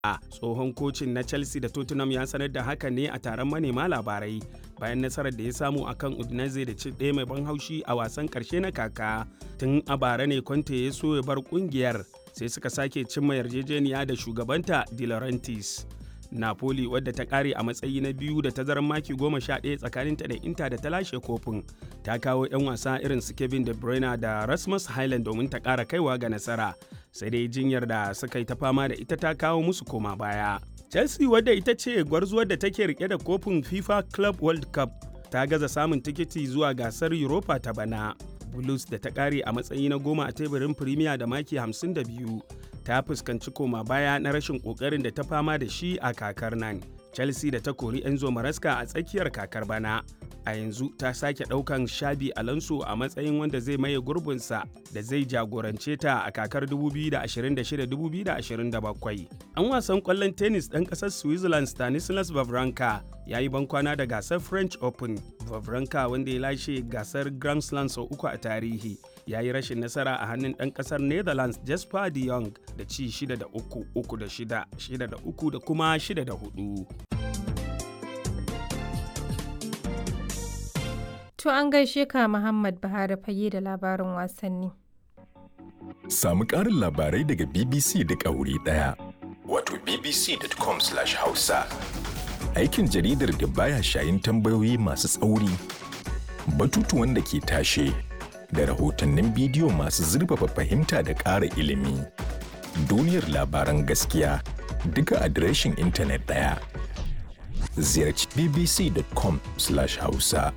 A tsohon kocin na Chelsea da Tottenham ya sanar da haka ne a taron manema labarai bayan nasarar da ya samu a kan Udinese da ci ɗaya mai ban haushi a wasan ƙarshe na kaka. Tun a bara ne Conte ya so ya bar ƙungiyar sai suka sake cimma yarjejeniya da shugabanta De Laurentiis. Napoli wadda ta kare a matsayi na biyu da tazarar maki goma sha ɗaya tsakaninta da Inter da ta lashe kofin ta kawo 'yan wasa irin su Kevin De Bruyne da Rasmus Highland domin ta ƙara kaiwa ga nasara sai dai jinyar da suka yi ta fama da ita ta kawo musu koma baya. Chelsea wadda ita ce gwarzuwar da take rike da kofin FIFA Club World Cup ta gaza samun tikiti zuwa gasar Europa ta bana. Blues da ta kare a matsayi na goma a teburin Premier da maki 52 ta fuskanci koma baya na rashin kokarin da ta fama da shi a kakar nan. Chelsea da ta kori Enzo Maresca a tsakiyar kakar bana. A yanzu ta sake ɗaukan Shabi Alonso a matsayin wanda zai maye gurbinsa da zai jagorance ta a kakar 2026-2027. An wasan ƙwallon tennis ɗan ƙasar Switzerland Stanislas Wawrinka ya yi bankwana da gasar French Open. Wawrinka wanda ya lashe gasar Grand Slam sau uku a tarihi. ya yi rashin nasara a hannun ɗan ƙasar netherlands jasper de jong da ci 6 da 3 3 da 6 6 da 3 da kuma 6 da 4 To an gaishe ka Muhammad Buhari fage da labarin wasanni. Samu ƙarin labarai daga BBC da wuri ɗaya. Wato bbc.com/hausa. Aikin jaridar da baya shayin tambayoyi masu tsauri, batutuwan da ke tashe, da rahotannin bidiyo masu zurfafa fahimta da ƙara ilimi. Duniyar labaran gaskiya duka adireshin intanet ɗaya. Ziyarci bbc.com/hausa.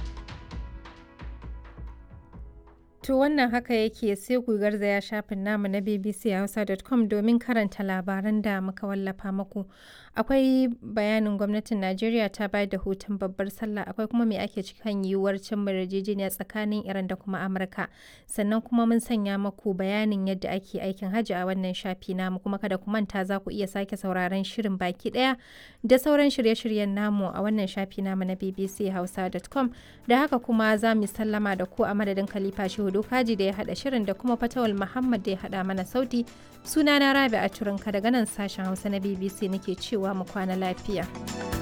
To wannan haka yake sai ku garzaya shafin namu na bbchausa.com domin karanta labaran da muka wallafa muku. Akwai bayanin gwamnatin Najeriya ta bayar da hutun babbar sallah akwai kuma me ake cikin yiwuwar cin yarjejeniya tsakanin Iran da kuma Amurka. Sannan kuma mun sanya muku bayanin yadda ake aikin hajji a wannan shafi namu kuma kada ku manta za ku iya sake sauraron shirin baki daya da sauran shirye-shiryen namu a wannan shafi namu na bbchausa.com da haka kuma za mu sallama da ku a madadin Khalifa Shehu Dokaji da ya haɗa shirin da kuma Fatawal Muhammad da ya haɗa mana sauti. Sunana Rabi a Turinka daga nan sashen Hausa na BBC nake cewa mu kwana lafiya.